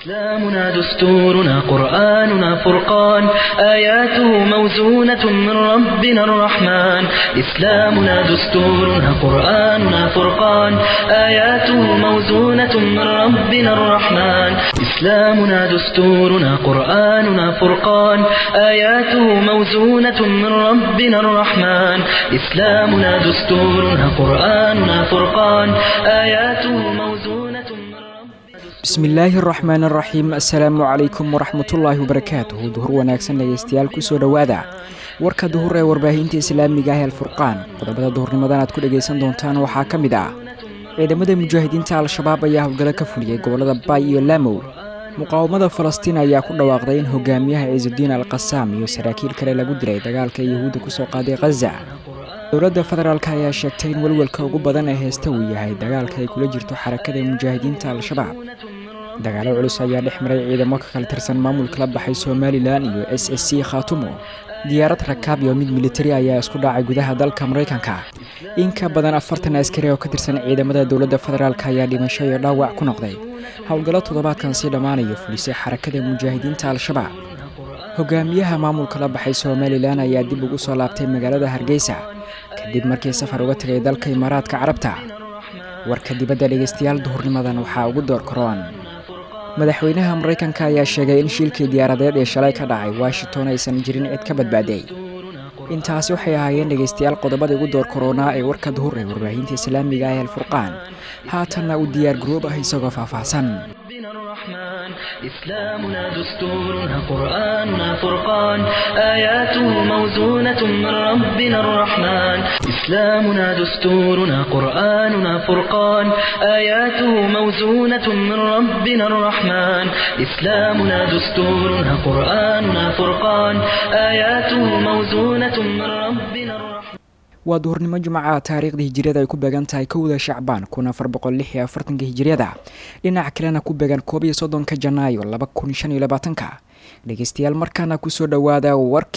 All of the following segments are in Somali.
إسلامنا دستورنا قرآننا فرقان آياته موزونة من ربنا الرحمن إسلامنا دستورنا قرآننا فرقان آياته موزونة من ربنا الرحمن إسلامنا دستورنا قرآننا فرقان آياته موزونة من ربنا الرحمن إسلامنا دستورنا قرآننا فرقان آياته موزونة من ربنا bismillaahi araxmaan araxiim assalaamu calaykum waraxmatullaahi wabarakaatuhu duhur wanaagsan dhegeystayaal kusoo dhowaada warka duhur ee warbaahinta islaamiga ah alfurqaan qodobada duhurnimadan aad ku dhegaysan doontaan waxaa ka mid ah ciidamada mujaahidiinta al-shabaab ayaa howlgalo ka fuliyey gobolada baay iyo laamow muqaawamada falastiin ayaa ku dhawaaqday in hogaamiyaha ciisudiin al qasaam iyo saraakiil kale lagu dilay dagaalka yahuudda kusoo qaaday khaza dowladda federaalk ayaa sheegtay in welwelka ugu badan ee heesta uu yahay dagaalka ay kula jirto xarakada mujaahidiinta al-shabaab dagaalo culus ayaa dhex maray ciidamo ka kala tirsan maamulka la baxay somalilan iyo s s c khaatumo diyaarad rakaab iyo mid militari ayaa isku dhacay gudaha dalka maraykanka in ka badan afartan askari oo ka tirsan ciidamada dowladda federaalk ayaa dhimasho iyo dhaawac ku noqday howlgallo toddobaadkan sii dhammaanaya fulisay xarakada mujaahidiinta al-shabaab hogaamiyaha maamulka la baxay somalilan ayaa dib ugu soo laabtay magaalada hargeysa kadib markii safar uga tegay dalka imaaraadka carabta warka dibadda dhegeystayaal duhurnimadan waxaa ugu door karoon madaxweynaha maraykanka ayaa sheegay in shiilkii diyaaradeed ee shalay ka dhacay washington aysan jirin cid ka badbaaday intaasi waxay ahaayeen dhegeystayaal qodobada ugu door koronaa ee warka duhur ee warbaahinta islaamiga ah alfurqaan haatanna u diyaar garoob ah isagoo faahfaahsan ربنا الرحمن إسلامنا دستورنا قرآننا فرقان آياته موزونة من ربنا الرحمن إسلامنا دستورنا قرآننا فرقان آياته موزونة من ربنا الرحمن إسلامنا دستورنا قرآننا فرقان آياته موزونة من ربنا الرحمن waa duhurnimo jimcaha taariikhda hijiriyada ay ku beegan tahay kowda shacbaan kun afar boqol lix iyo afartanka hijiriyada dhinaca kalena ku beegan koob iyo soddonka janaayo laba kun shan iyo labaatanka dhegeystayaal markaana kusoo dhowaada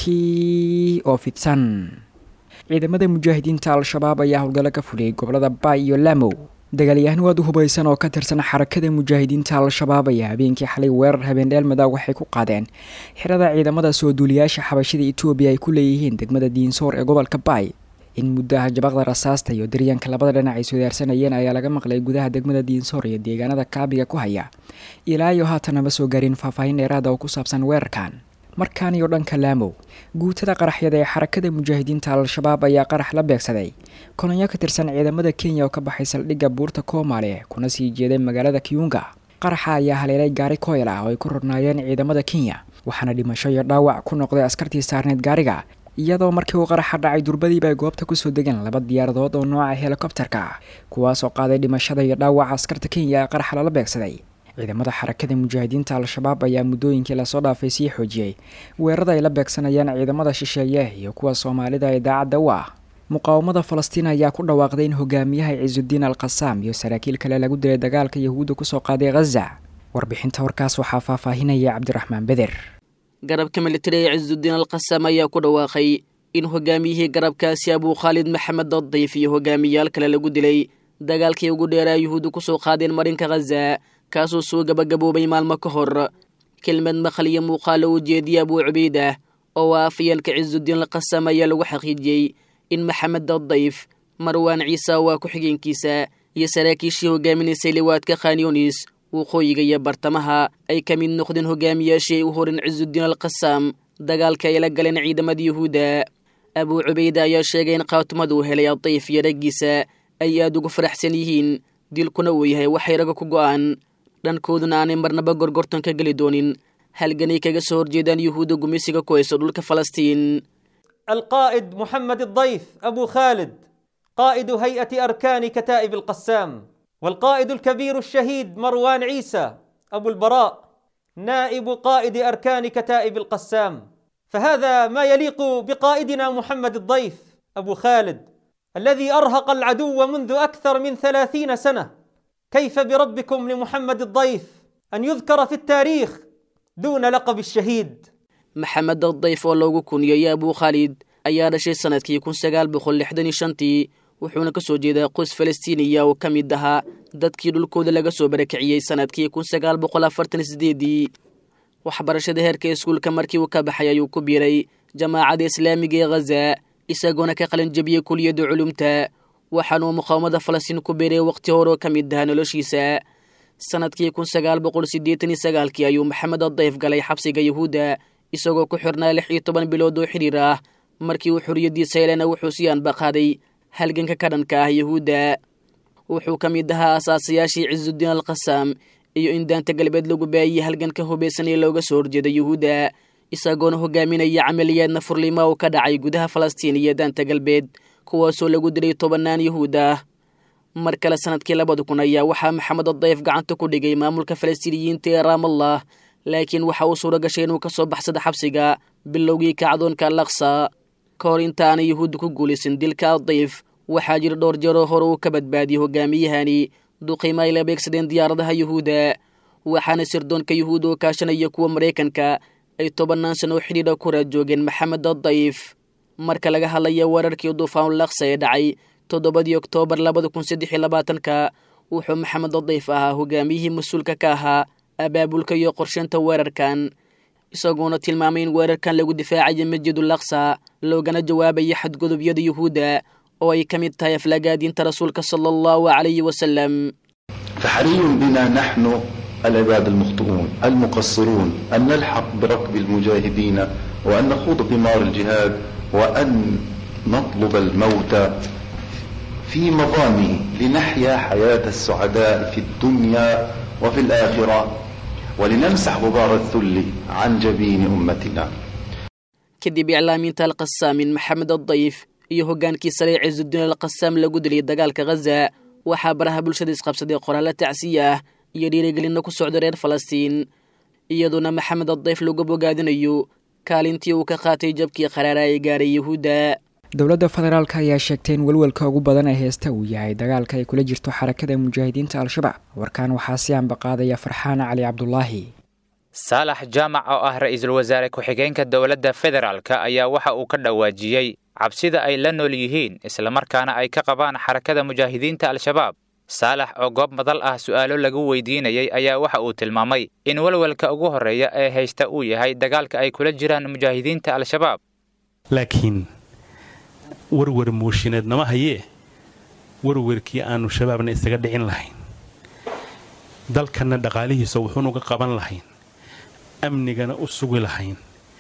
warkii oo fidsan ciidamada mujaahidiinta al-shabaab ayaa howlgallo ka fuliyey gobolada baay iyo laamow dagaalyahan aad u hubaysan oo ka tirsan xarakada mujaahidiinta al-shabaab ayaa habeenkii xalay weerar habeendheel madow waxay ku qaadeen xirada ciidamada soo duuliyaasha xabashida etoobiya ay ku leeyihiin degmada diinsoor ee gobolka baay in muddaha jabaqda rasaasta iyo daryaanka labada dhinac ay soodaarsanayeen ayaa laga maqlay gudaha degmada diinsoor iyo deegaanada kaabiga ku haya ilaa iyo haatan ma soo gaarin faahfaahin dheeraada oo ku saabsan weerarkan markaan iyo dhanka laamow guutada qaraxyada ee xarakada mujaahidiinta al-shabaab ayaa qarax la beegsaday kolonyo ka tirsan ciidamada kenya oo ka baxay saldhigga buurta koomaale kuna sii jeeday magaalada kiyunga qaraxa ayaa haleelay gaari koyl ah oo ay ku rornaayeen ciidamada kenya waxaana dhimasho iyo dhaawac ku noqday askartii saarneed gaariga iyadoo markii uu qaraxa dhacay durbadiiba ay goobta kusoo degeen laba diyaaradood oo nooca helikobterka ah kuwaasoo qaaday dhimashada iyo dhaawaca askarta kenya ee qaraxa lala beegsaday ciidamada xarakada mujaahidiinta al-shabaab ayaa muddooyinkii lasoo dhaafay sii xoojiyey weerarada ay la beegsanayaan ciidamada shisheeye iyo kuwa soomaalida ee daacadda u ah muqaawamada falastiin ayaa ku dhawaaqday in hogaamiyaha ciisudiin al qasaam iyo saraakiil kale lagu dilay dagaalka yahuudda kusoo qaaday khaza warbixinta warkaas waxaa faahfaahinaya cabdiraxmaan beder garabka militari ee ciisudiin al qasaam ayaa ku dhawaaqay in hogaamiyihii garabkaasi abuu khaalid maxamed dadayf iyo hogaamiyaal kale lagu dilay dagaalkii ugu dheeraa yuhuudda kusoo qaadeen marinka khaza kaasoo soo gabagaboobay maalmo ka hor kelmad maqal iyo muuqaalo uu jeediyey abuu cubaydah oo ah afayeenka ciisudiin al qasaam ayaa lagu xaqiijiyey in maxamed dadayf marwaan ciise waa ku-xigeenkiisa iyo saraakiishii hogaaminaysay liwaadka khanyonis waqooyiga iyo bartamaha ay ka mid noqdeen hogaamiyaashii u horin ciisudiin al qasaam dagaalka ay la galeen ciidamada yuhuudda abuu cubayda ayaa sheegay in khaatumada uu helay adayf iyo raggiisa ay aada ugu faraxsan yihiin dilkuna uu yahay waxay raga ku go'aan dhankooduna aanay marnaba gorgortan ka geli doonin halganay kaga soo horjeedaan yuhuudda gumeysiga ku hayso dhulka falastiin القائد محمد الضيف أبو خالد قائد هيئة أركان كتائب القسام والقائد الكبير الشهيد مروان عيسى أبو البراء نائب قائد أركان كتائب القسام فهذا ما يليق بقائدنا محمد الضيف أبو خالد الذي أرهق العدو منذ أكثر من ثلاثين سنة كيف بربكم لمحمد الضيف أن يذكر في التاريخ دون لقب الشهيد maxamed dadayf oo loogu kuniyey abuu khaalid ayaa dhashay sanadkii kun sagaal boqol lixdan iyo shantii wuxuuna ka soo jeedaa qoys falastiiniya oo ka mid ahaa dadkii dhulkooda laga soo barakiciyey sanadkii kun sagaal boqol afartan sideedii waxbarashada heerka iskuulka markii uu ka baxay ayuu ku biiray jamaacadda islaamiga ee khaza isagoona ka qalin jebiyey kuliyadda culumta waxaanuu muqaawamada falastiin ku biiray waqti hore oo ka mid ahaa noloshiisa sanadkii kun sagaal boqol siddeetan iyo sagaalkii ayuu maxamed adayf galay xabsiga yuhuudda isagoo ku xirnaa lix iyo toban bilood oo xidhiir ah markii uu xorriyaddiisa helena wuxuu si aanbaqaaday halganka ka dhanka ah yuhuudda wuxuu ka mid ahaa asaasayaashii ciisudiin alkhasaam iyo in daanta galbeed lagu baayiyey halganka hubaysan ee looga soo horjeeda yuhuudda isagoona hogaaminaya camaliyaadna furlima oo ka dhacay gudaha falastiin iyo daanta galbeed kuwaasoo lagu dilay tobannaan yuhuud ah mar kale sanadkii labada kun ayaa waxaa maxamed adayf gacanta ku dhigay maamulka falastiiniyiinta ee raamallah laakiin waxa uu suuro gashay inuu ka soo baxsado xabsiga bilowgii kacdoonka alaqsa ka hor inta aanay yuhuudda ku guulaysan dilka adayf waxaa jira dhowr jeeroo hore uu ka badbaadiyey hogaamiyahani duqiima ay la beegsadeen diyaaradaha yuhuudda waxaana sirdoonka yuhuud oo kaashanaya kuwa maraykanka ay tobannaan sano oo xidhiidha ku raad joogeen maxamed adayf marka laga hadlaya weerarkii duufaanulaqsa ee dhacay toddobadii oktoobar labada kun saddex iyo labaatanka wuxuu maxamed adayf ahaa hogaamiyihii mas-uulka ka ahaa abaabulka iyo qorsheynta weerarkan isagoona tilmaamay in weerarkan lagu difaacayo masjidul aqsa loogana jawaabayo xadgudubyada yuhuudda oo ay ka mid tahay aflagaadiinta rasuulka sala allahu calayhi wasalam فحري بنا نحن العباد المخطئون المقصرون أن نلحق بركب المجاهدين وأن نخوض قمار الجهاد وأن نطلب الموت في مظانه لنحيا حياة السعداء في الدنيا وفي الآخرة ولنمسح غبار الذل عن جبين أمتنا kadib iclaamiinta alqasaamin maxamed adayf iyo hoggaankii sare ciisudiin alqasaam lagu dilay dagaalka khaza waxaa baraha bulshada isqabsaday qoraallo tacsiya ah iyo dhiirigelinno ku socda reer falastiin iyadoona maxamed adayf lagu bogaadinayo kaalintii uu ka qaatay jabkii qaraara ee gaaray yuhuudda dowladda federaalk ayaa sheegtay in welwelka ugu badan ee heesta uu yahay dagaalka ay kula jirto xarakada mujaahidiinta al-shabaab warkaan waxaa si aanbaqaadaya farxaan cali cabdulaahi saalax jaamac oo ah ra-iisul wasaare ku-xigeenka dowladda federaalk ayaa waxa uu ka dhawaajiyey cabsida ay la nool yihiin islamarkaana ay ka qabaan xarakada mujaahidiinta al-shabaab saalax oo goob madal ah su'aalo lagu weydiinayey ayaa waxa uu tilmaamay in welwelka ugu horreeya ee haysta uu yahay dagaalka ay kula jiraan mujaahidiinta al-shabaab laakiin warwer muushineed nama hayee warwerkii aannu shabaabna isaga dhicin lahayn dalkanna dhaqaalihiisa wuxuunuga qaban lahayn amnigana u sugi lahayn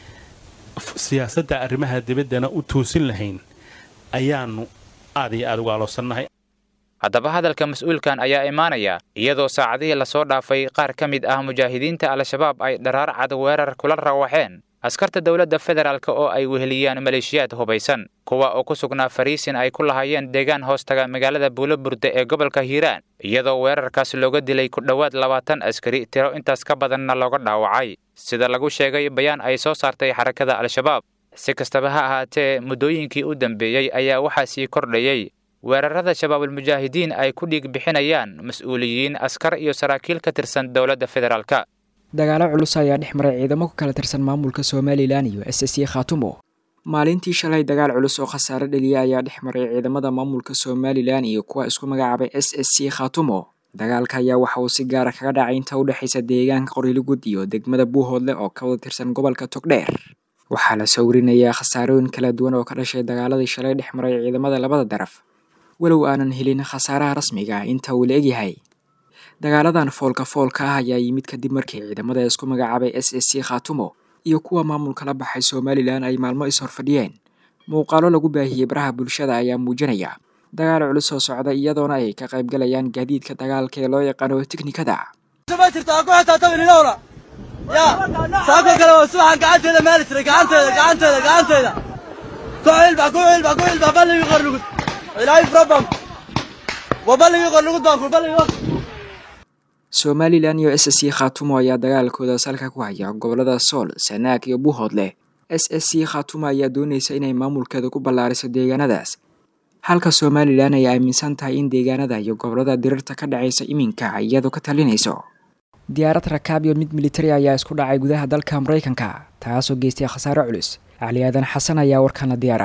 siyaasadda arrimaha dibaddana u toosin lahayn ayaannu aad iyo aad uga aloosannahay haddaba hadalka mas-uulkan ayaa imaanaya iyadoo saacadihii lasoo dhaafay qaar ka mid ah mujaahidiinta al-shabaab ay dharaar cad weerar kula rawaxeen askarta dowladda federaalk oo ay weheliyaan maleeshiyaad hubaysan kuwa oo ku sugnaa fariisin ay ku lahaayeen deegaan hoostaga magaalada buuloburde ee gobolka hiiraan iyadoo weerarkaas looga dilay ku dhowaad labaatan askari tiro intaas ka badanna looga dhaawacay sida lagu sheegay bayaan ay soo saartay xarakada al-shabaab si kastaba ha ahaatee muddooyinkii u dambeeyey ayaa waxaa sii kordhayey weerarada shabaabulmujaahidiin ay ku dhiig bixinayaan mas-uuliyiin askar iyo saraakiil ka tirsan dowladda federaalk dagaalo culus ayaa dhex maray ciidamo ku kala tirsan maamulka somalilan iyo s s c khatumo maalintii shalay dagaal culus oo khasaare dheliya ayaa dhex maray ciidamada maamulka somalilan iyo kuwa isku magacaabay s s c khatumo dagaalka ayaa waxa uu si gaara kaga dhacay inta u dhexaysa deegaanka qorilugud iyo degmada buuhoodle oo ka wada tirsan gobolka togdheer waxaa la soo warinayaa khasaarooyin kala duwan oo ka dhashay dagaaladii shalay dhex maray ciidamada labada daraf walow aanan helin khasaaraha rasmiga ah inta uu la egyahay dagaaladan foolka foolka ah ayaa yimid kadib markii ciidamada isku magacaabay s s c khatumo iyo kuwa maamulka la baxay somalilan ay maalmo is-horfadhiyeen muuqaalo lagu baahiyey baraha bulshada ayaa muujinaya dagaal culus oo socda iyadoona ay ka qaybgalayaan gaadiidka dagaalka ee loo yaqaano tiknikada somalilan iyo s c khatumo ayaa dagaalkooda salka ku haya gobolada sool sanaag iyo buuhoodleh s s c khatumo ayaa doonaysa inay maamulkeeda ku ballaariso deegaanadaas halka somalilan ay aaminsan tahay in deegaanada iyo gobolada dirirta ka dhacaysa iminka iyadu ka talinayso diyaarad rakaab iyo mid militari ayaa isku dhacay gudaha dalka maraykanka taasoo geystay khasaare culus cali aadan xasan ayaa warkana diyaar ah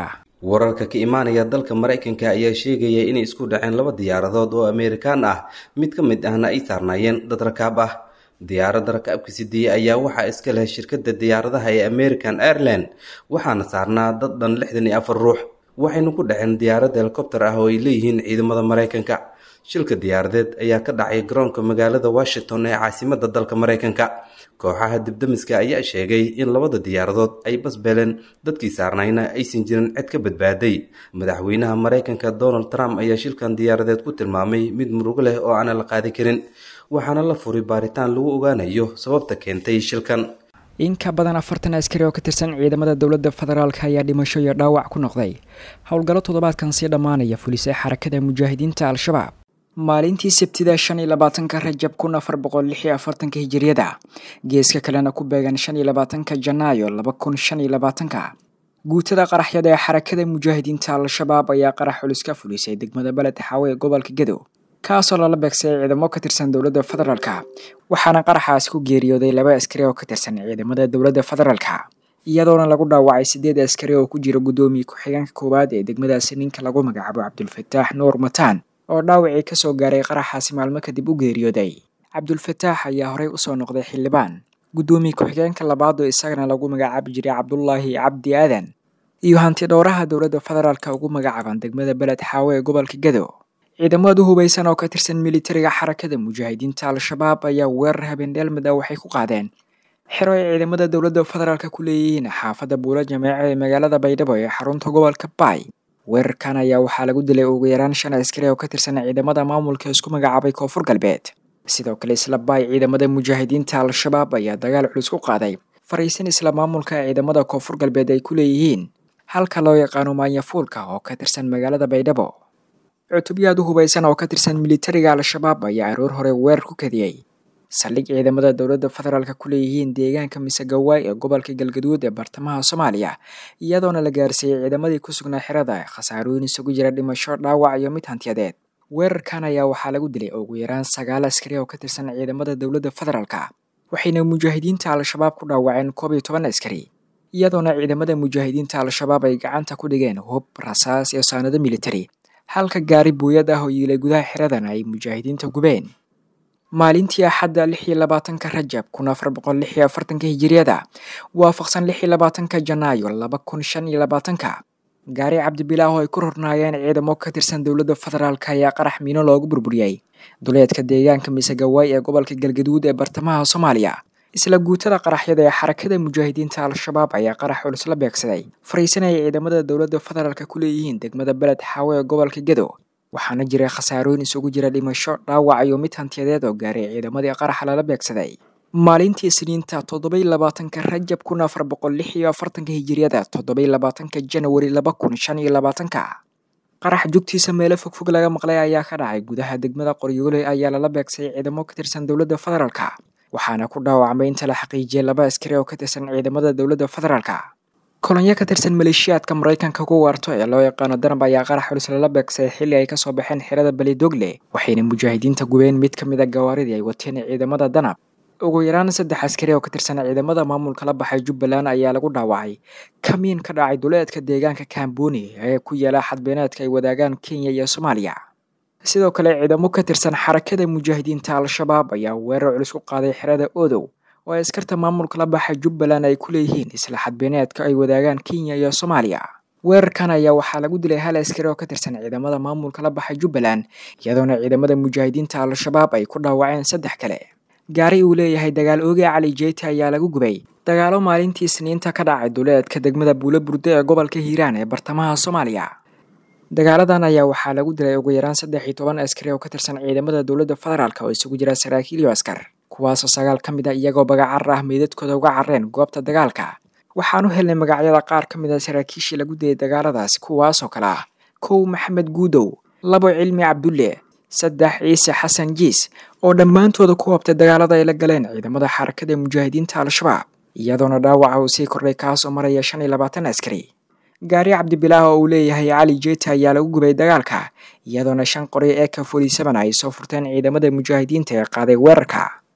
wararka ka imaanaya dalka maraykanka ayaa sheegaya inay isku dhaceen laba diyaaradood oo ameerikaan ah mid ka mid ahna ay saarnaayeen dad rakaab ah diyaaradda rakaabka sideeye ayaa waxaa iska leh shirkadda diyaaradaha ee american airline waxaana saarnaa dad dhan lixdan iyo afar ruux waxayna ku dhaceen diyaarad helikobter ah oo ay leeyihiin ciidamada maraykanka shilka diyaaradeed ayaa ka dhacay garoonka magaalada washington ee caasimada dalka maraykanka kooxaha dibdamiska ayaa sheegay in labada diyaaradood ay basbeleen dadkii saarnayna aysan jirin cid ka badbaaday madaxweynaha maraykanka donald trump ayaa shilkan diyaaradeed ku tilmaamay mid murugo leh oo aanan la qaadi karin waxaana la furay baaritaan lagu ogaanayo sababta keentay shilkan in ka badan afartan askari oo ka tirsan ciidamada dowladda federaalk ayaa dhimasho iyo dhaawac ku noqday howlgallo toddobaadkan sii dhammaanaya fulisay xarakada mujaahidiinta al-shabaab maalintii sabtida shan iyo labaatanka rajab kun afar boqol lix iyo afartanka hijiriyada geeska kalena ku beegan shan iyo labaatanka janaayo laba kun shan iyo labaatanka guutada qaraxyada ee xarakada mujaahidiinta al-shabaab ayaa qarax culus ka fulisay degmada beled xaawe ee gobolka gadow kaasoo lala beegsay ciidamo ka tirsan dowladda federaalka waxaana qaraxaasi ku geeriyooday laba askari oo ka tirsan ciidamada dowladda federaalka iyadoona lagu dhaawacay sideed askari oo ku jira guddoomiye ku-xigeenka koowaad ee degmadaasi ninka lagu magacaabo cabdulfataax nuur mataan oo dhaawacii kasoo gaaray qaraxaasi maalmo kadib u geeriyooday cabdulfataax ayaa horey usoo noqday xildhibaan guddoomiye ku-xigeenka labaad oo isagana lagu magacaabi jiray cabdulaahi cabdi aadan iyo hanti dhowraha dowladda federaalka ugu magacaaban degmada beled xaawe ee gobolka gadow ciidamadu hubaysan oo ka tirsan militariga xarakada mujaahidiinta al-shabaab ayaa weerar habeendheelmid ah waxay ku qaadeen xero ay ciidamada dowladda federaalka ku leeyihiin xaafadda buula jameeco ee magaalada baydhabo ee xarunta gobolka baay weerarkan ayaa waxaa lagu dilay ugu yaraan shan askari oo ka tirsan ciidamada maamulka isku magacaabay koonfur galbeed sidoo kale isla baay ciidamada mujaahidiinta al-shabaab ayaa dagaal culus ku qaaday fariisin isla maamulka ciidamada koonfur galbeed ay ku leeyihiin halka loo yaqaano maanyafuulka oo ka tirsan magaalada baydhabo cutubyaad u hubaysan oo ka tirsan militariga al-shabaab ayaa aroor hore weerar ku kadiyey saldhig ciidamada dowladda federaalka ku leeyihiin deegaanka misegawaay ee gobolka galgaduud ee bartamaha soomaaliya iyadoona la gaarsiiyey ciidamadii ku sugnaa xerada khasaarooyin isugu jira dhimasho dhaawac iyo mid hantiyadeed weerarkan ayaa waxaa lagu dilay ugu yaraan sagaal askari oo ka tirsan ciidamada dowladda federaalka waxayna mujaahidiinta al-shabaab ku dhaawaceen koob iyo toban askari iyadoona ciidamada mujaahidiinta al-shabaab ay gacanta ku dhigeen hub rasaas iyo saanado militari halka gaari buuyad ah oo yiilay gudaha xeradan ay mujaahidiinta gubeen maalintii axadda lix iyo labaatanka rajab kun afar boqol lix iyo afartanka hijiriyada waafaqsan lix iyo labaatanka janaayo laba kun shan iyo labaatanka gaari cabdibilaah oo ay ku rornaayeen ciidamo ka tirsan dowladda federaalka ayaa qarax miino loogu burburiyey duleedka deegaanka misegawaay ee gobolka galgaduud ee bartamaha soomaaliya isla guutada qaraxyada ee xarakada mujaahidiinta al-shabaab ayaa qarax culus la beegsaday fariisanaya ciidamada dowladda federaalka ku leeyihiin degmada beled xaawe ee gobolka gadow waxaana jiray khasaarooyin isugu jira dhimasho dhaawac iyo mid hantiyadeed oo gaaray ciidamadii qaraxa lala beegsaday maalintii isniinta toddobaiy labaatanka rajab kun afar boqol lix iyo afartanka hijiriyada toddobaiy labaatanka janawari laba kun shan iyo labaatanka qarax jugtiisa meelo fogfog laga maqlay ayaa ka dhacay gudaha degmada qoryoole ayaa lala beegsay ciidamo ka tirsan dowladda federaalka waxaana ku dhaawacmay inta la xaqiijiyay laba askari oo ka tirsan ciidamada dowladda federaalka kolonyo ka tirsan maleeshiyaadka maraykanka ku waarto ee loo yaqaano danab ayaa qarax culus lala beegsay xilli ay kasoo baxeen xerada belidogle waxayna mujaahidiinta gubeen mid ka mid a gawaaridii ay wateen ciidamada danab ugu yaraan saddex askari oo ka tirsan ciidamada maamulka la baxay jubbaland ayaa lagu dhaawacay kamiin ka dhacay duleedka deegaanka kamboni ee ku yaala xadbeeneedka ay wadaagaan kenya iyo soomaaliya sidoo kale ciidamo ka tirsan xarakada mujaahidiinta al-shabaab ayaa weerar culus ku qaaday xerada odow oo askarta maamulka la baxay jubbaland ay ku leeyihiin isla xadbeeneedka ay wadaagaan kenya iyo soomaaliya weerarkan ayaa waxaa lagu dilay hal askari oo ka tirsan ciidamada maamulka la baxay jubbaland iyadoona ciidamada mujaahidiinta al-shabaab ay ku dhaawaceen saddex kale gaari uu leeyahay dagaal ooge cali jeyti ayaa lagu gubay dagaalo maalintii isniinta ka dhacay duleedka degmada buulo burde ee gobolka hiiraan ee bartamaha soomaaliya dagaaladan ayaa waxaa lagu dilay ugu yaraan saddex iyo toban askari oo ka tirsan ciidamada dowladda federaalk oo isugu jira saraakiil iyo askar kuwaasoo sagaal ka mid a iyagoo bagacar ah meydadkooda uga carreen goobta dagaalka waxaan u helnay magacyada qaar ka mid a saraakiishii lagu dayay dagaaladaasi kuwaasoo kale ah kow maxamed guudow labo cilmi cabdulle saddex ciise xasan jiis oo dhammaantooda ku habtay dagaalada ay la galeen ciidamada xarakada mujaahidiinta al-shabaab iyadoona dhaawaca uu sii kordhay kaasoo maraya shan iyo labaatan askari gaari cabdibilaah oo uu leeyahay cali jeeta ayaa lagu gubay dagaalka iyadoona shan qori ee ka forty seven ay soo furteen ciidamada mujaahidiinta ee qaaday weerarka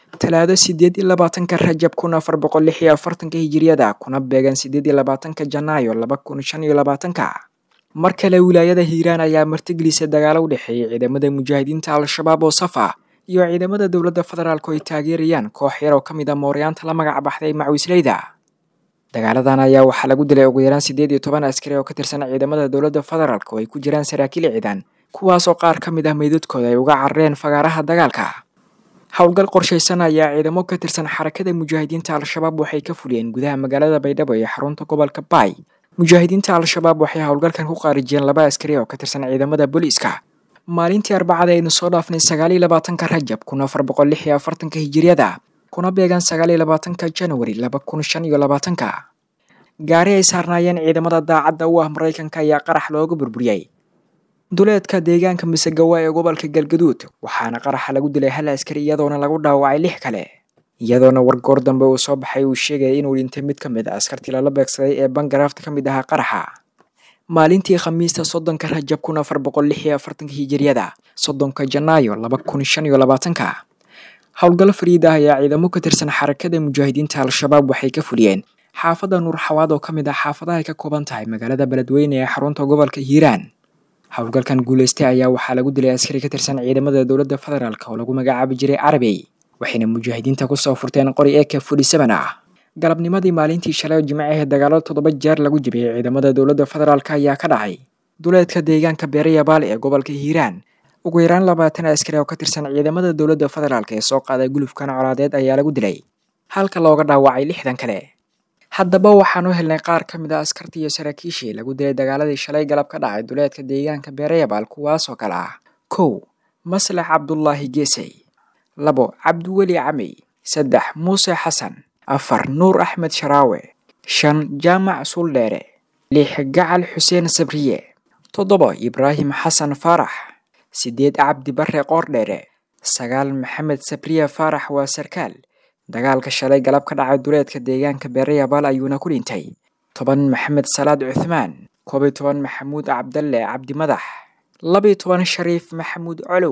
talaado sideed iyo labaatanka rajab kun afar boqol lix iyo afartanka hijiriyada kuna beegan sideed iyo labaatanka janaayo laba kun shan iyo labaatanka mar kale wilaayada hiiraan ayaa martigelisay dagaalo u dhexeeyay ciidamada mujaahidiinta al-shabaab oo safa iyo ciidamada dowladda federaalk oo ay taageerayaan koox yar oo ka mid a mooryaanta la magac baxday macwisleyda dagaaladan ayaa waxaa lagu dilay ugu yaraan siddeed iyo toban askari oo ka tirsan ciidamada dowladda federaalk oo ay ku jiraan saraakiil ciidan kuwaasoo qaar ka mid ah meydadkooda ay uga carareen fagaaraha dagaalka howlgal qorshaysan ayaa ciidamo ka tirsan xarakada mujaahidiinta al-shabaab waxay ka fuliyeen gudaha magaalada baydhabo ee xarunta gobolka baay mujaahidiinta al-shabaab waxay howlgalkan ku qaarijiyeen laba askari oo ka tirsan ciidamada booliiska maalintii arbacada aynu soo dhaafnay sagaal iyo labaatanka rajab kun afar boqol lix iyo afartanka hijiriyada kuna beegan sagaal iyo labaatanka januari laba kun shan iyo labaatanka gaari ay saarnaayeen ciidamada daacadda u ah maraykanka ayaa qarax looga burburiyey duleedka deegaanka misegawa ee gobolka galgaduud waxaana qaraxa lagu dilay hal askari iyadoona lagu dhaawacay lix kale iyadoona wargoor dambe uu soo baxay uu sheegaya inuu dhintay mid ka mid a askartii lala beegsaday ee bangaraafta ka mid ahaa qaraxa maalintii khamiista soddonka rajab kun afar boqol lix iyo afartanka hijiriyada soddonka janaayo laba kun shan iyo labaatanka howlgallo fariid ah ayaa ciidamo ka tirsan xarakada mujaahidiinta al-shabaab waxay ka fuliyeen xaafadda nuur xawaad oo ka mid ah xaafadaha ay ka kooban tahay magaalada beledweyne ee xarunta gobolka hiiraan howlgalkan guuleystay ayaa waxaa lagu dilay askari ka tirsan ciidamada dowladda federaalk oo lagu magacaabi jiray carabey waxayna mujaahidiinta kusoo furteen qori eka forty seven ah galabnimadii maalintii shalay oo jimcahe dagaalada toddoba jeer lagu jibiyey ciidamada dowladda federaalk ayaa ka dhacay duleedka deegaanka beerayabaal ee gobolka hiiraan ugu yaraan labaatan askari oo ka tirsan ciidamada dowladda federaalk ee soo qaaday gulufkan colaadeed ayaa lagu dilay halka looga dhaawacay lixdan kale haddaba waxaanu helnay qaar ka mid a askartii iyo saraakiishii lagu dilay dagaaladii shalay galab ka dhacay duleedka deegaanka beerayabaal kuwaasoo kale ah kow maslax cabdulaahi geesey labo cabdiweli camey saddex muuse xasan afar nuur axmed sharaawe shan jaamac suuldheere lix gacal xuseen sabriye toddoba ibraahim xasan faarax siddeed cabdi bare qoordheere sagaal maxamed sabriye faarax waa sarkaal dagaalka shalay galab ka dhacay duleedka deegaanka beerayabaal ayuuna ku dhintay toban maxamed salaad cuthmaan koob iyo toban maxamuud cabdalle cabdi madax labiyo toban shariif maxamuud colow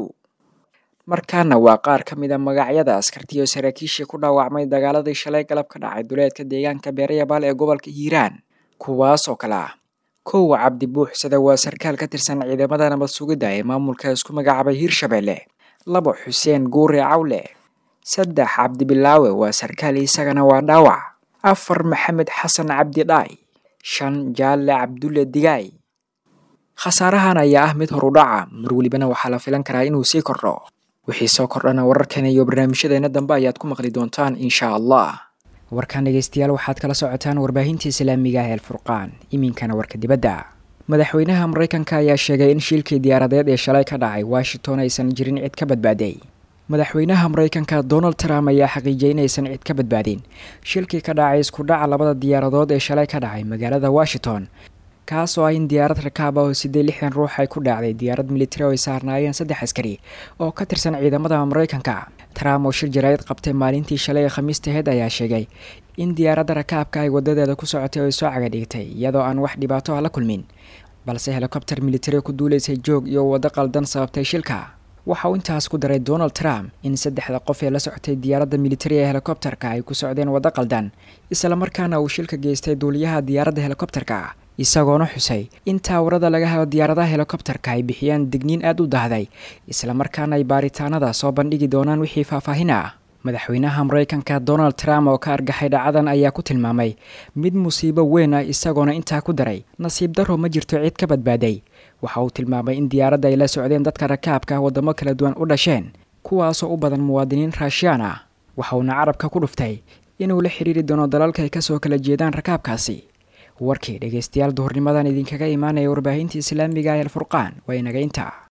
markaana waa qaar ka mid a magacyada askartiiyo saraakiishii ku dhaawacmay dagaaladii shalay galab ka dhacay duleedka deegaanka beerayabaal ee gobolka hiiraan kuwaasoo kale ah kow cabdi buuxsada waa sarkaal ka tirsan ciidamada nabad sugidda ee maamulka isku magacaabay hiirshabelle labo xuseen guure cawle saddex cabdibilaawe waa sarkaal isagana waa dhaawac afar maxamed xasan cabdi dhaay shan jaalle cabdulle digaay khasaarahan ayaa ah mid horudhaca mar welibana waxaa la filan karaa inuu sii kordho wixii soo kordhana wararkeena iyo barnaamijyadeena dambe ayaad ku maqli doontaan insha allah warkan dhegeystayaal waxaad kala socotaan warbaahinta islaamiga ah ee alfurqaan iminkana warka dibadda madaxweynaha maraykanka ayaa sheegay in shiilkii diyaaradeed ee shalay ka dhacay washington aysan jirin cid ka badbaaday madaxweynaha maraykanka donald trump ayaa xaqiijiyay inaysan cid ka badbaadin shilkii ka dhacay isku dhaca labada diyaaradood ee shalay ka dhacay magaalada washington kaasoo ah in diyaarad rakaab ah oo siddeed lixdan ruux ay ku dhacday diyaarad militari oo ay saarnaayeen saddex askari oo ka tirsan ciidamada maraykanka trump oo shir jaraayad qabtay maalintii shalay ee khamiistaheed ayaa sheegay in diyaaradda rakaabka ay wadadeeda ku socotay oo ay soo cagadhigtay iyadoo aan wax dhibaato ah la kulmin balse helikobter militari ku duulaysay joog iyo waddo qaldan sababtay shilka waxa uu intaas ku daray donald trump in saddexda qof ee la socotay diyaaradda militari ee helikobterka ay ku socdeen waddo qaldan islamarkaana uu shilka geystay duuliyaha diyaaradda helikobterka isagoona xusay in taawarada laga helo diyaaradaha helikobterka ay bixiyaan digniin aada u dahday islamarkaana ay baaritaanada soo bandhigi doonaan wixii faahfaahin ah madaxweynaha maraykanka donald trump oo ka argaxay dhacadan ayaa ku tilmaamay mid musiibo weyn ah isagoona intaa ku daray nasiib darro ma jirto cid ka badbaaday waxa uu tilmaamay in diyaaradda ay la socdeen dadka rakaabka waddamo kala duwan u dhasheen kuwaasoo u badan muwaadiniin raashiyaan ah waxa uuna carabka ku dhuftay inuu la xidhiiri doono dalalka ay kasoo kala jeedaan rakaabkaasi warkii dhegaystayaal duhurnimadan idinkaga imaanaya warbaahinta islaamiga ee alfurqaan waa inaga intaa